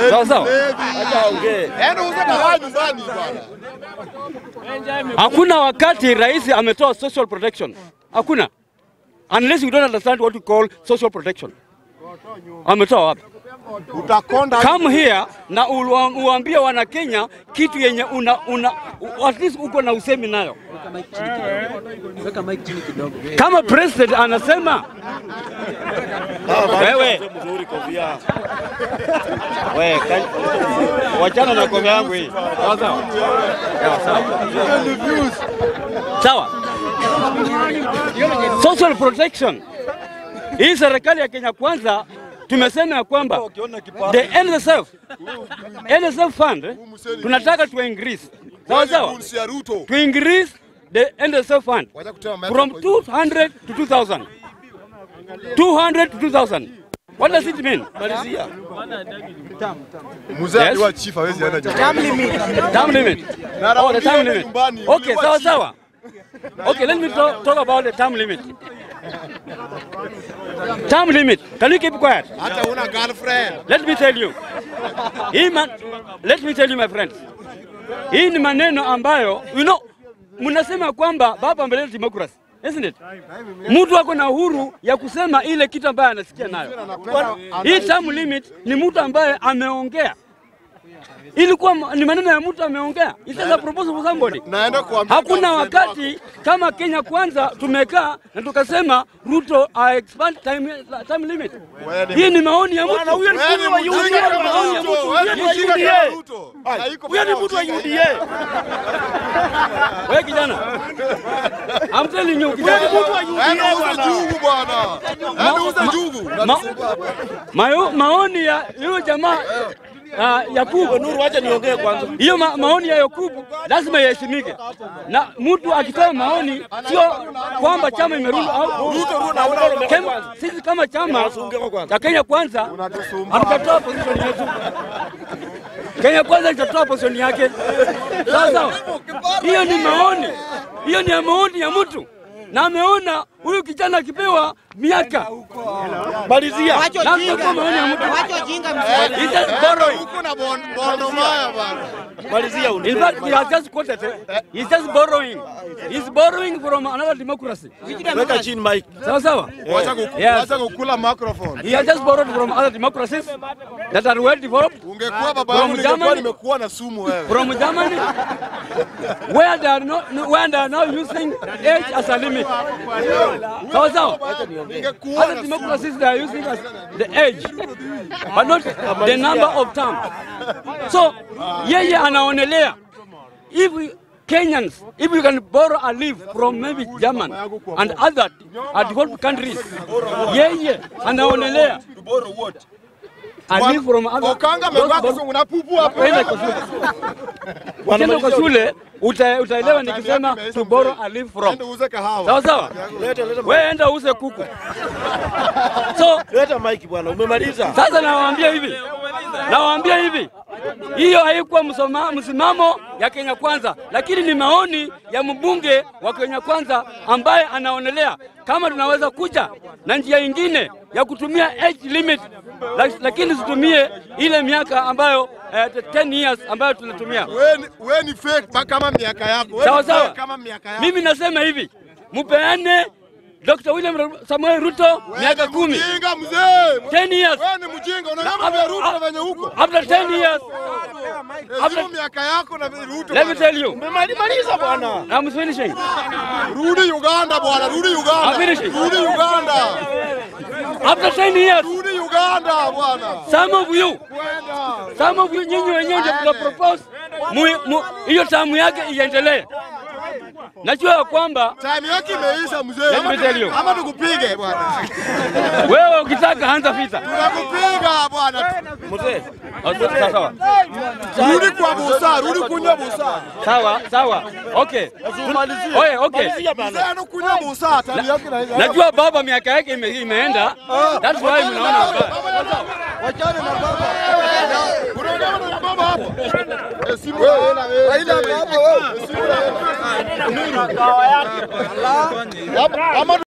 Sawa sawa. Yaani uze dawa nyumbani bwana. Hakuna wakati rais ametoa social protection. Hakuna. Unless you don't understand what we call social protection. Ametoa wapi? Utakonda Come here na uwa- uambie wana Kenya kitu yenye una, una at least uko na usemi nayo. Weka mic chini kidogo. Kama president anasema wewe mzuri kofia. Wewe wachana na kofia yangu hii. sawa sawa. Sawa. Social protection. Hii serikali ya Kenya kwanza tumesema ya kwamba the NSSF NSSF fund eh, tunataka tu increase. Sawa sawa. Rules ya Ruto. To increase the NSSF fund Wacha kutema from 200 to 2000. 200 to 2000. What does it mean? Mzee Yes. aliwa chief hawezi enda nyumbani. Time limit. Na Oh, the time anarudia limit. nyumbani, Okay, uliwa sawa chief. sawa. Okay, let me talk, talk about the time limit. Time limit. Can you keep quiet? Hata una girlfriend. Let me tell you. Hii man, let me tell you my friends. Hii ni maneno ambayo you know, mnasema kwamba baba ameleta democracy. Isn't it? Mtu ako na uhuru ya kusema ile kitu ambayo anasikia nayo. Hii term limit ni mtu ambaye ameongea. Ilikuwa ma- ni maneno ya mtu ameongea. It is a proposal for somebody. Naenda kuambia Hakuna girlfriend wakati kama Kenya kwanza tumekaa na tukasema Ruto a expand time, time limit. Wewe ni- Hii ni maoni ya mtu. wako. Wewe ni mjinga kama Ruto. Wewe ni mjinga kama Ruto. Haiko Huyo ni kama mtu wa ujinga. UDA. Wewe kijana. I'm telling you kijana. Yaani uze jugu bwana. Yaani uze jugu. Ma, mayo, maoni ya yule jamaa uh, Yakubu Nuru, wacha niongee kwanza. hiyo ma, maoni ya Yakubu lazima iheshimike, na mtu akitoa maoni sio kwamba chama imerudi au Ruto, Ruto, na unaona ume- Kem- sisi kama chama Ongea kwanza. cha Kenya Kwanza hatutatoa position yetu. Kenya Kwanza itatoa position yake. Sawa sawa, hiyo ni maoni, hiyo ni ya maoni ya mtu, na ameona huyu kijana akipewa miaka Malizia. na atakuwa maoni ya mtu. Wacha ujinga mzee. He just borrowing. Huko na bon- bondo maya bwana. Malizia uni. In fact, he has just quoted. eh, He's just borrowing. He's borrowing from another democracy. Weka chini mic. Sawa sawa. Wacha kuku- Yes. wacha kukula microphone. He has just borrowed from other democracies that are well developed. Ungekuwa baba From yangu ningekuwa Germany? nimekuwa na sumu wewe. from Germany, where they are not, where they are now using age as a limit. Sawa sawa. Ningekuwa Other na sumu. democracies they are using as the age, but not the number of terms. So yeye anaonelea if we, Kenyans, if we can borrow a leave from maybe German and other uh, developed countries, yeye anaonelea a leave from other. Okanga amevaa kizungu na pupu hapo. Kwenda kwa shule. Ukienda kwa shule uta, utaelewa nikisema to borrow a leave from. Ende uze kahawa. Sawa sawa. Leta leta mic. Wewe enda uze kuku. So Leta mic bwana. Umemaliza. sasa nawaambia hivi, nawaambia hivi, hiyo haikuwa msoma- msimamo ya Kenya Kwanza, lakini ni maoni ya mbunge wa Kenya Kwanza ambaye anaonelea kama tunaweza kuja na njia ingine ya kutumia age limit, lak- lakini situmie ile miaka ambayo eh, 10 years ambayo tunatumia. Wewe ni- wewe ni fake ba- kama miaka yako. Wewe Sawa ni fake sawa. Kama miaka yako. Mimi nasema hivi, mupeane Dr. William Samuel Ruto Wewe miaka ni kumi, Mjinga mzee. 10 years. Wewe ni mjinga. Unaona Ruto na venye huko. After 10 years, Hesabu miaka yako na Ruto. let me bwana. tell you, Umemaliza bwana. I'm finishing. Rudi Uganda bwana, rudi Uganda. I'm finishing. Rudi Uganda. After 10 years, Rudi Uganda bwana. some of you, Kwenda. some of you nyinyi wenyewe ndio mna propose mu- mu- hiyo tamu yake iendelee. Najua ya kwamba Time yake imeisha mzee. Let me tell you. Ama tukupige bwana. wewe ukitaka anza vita. Tunakupiga bwana. Mzee. Sawa sawa. Rudi kwa busa, rudi kunywa busa. Sawa sawa. Okay. Tumalizie. Oye, okay. Malizia Mzee bwana. anakunywa busa, time yake na Najua baba miaka yake ime, imeenda. That's why mnaona vibaya. Wachane na baba. Unaongea na baba hapo. Heshimu Raila wewe. Raila hapo wewe. Heshimu Raila. Ama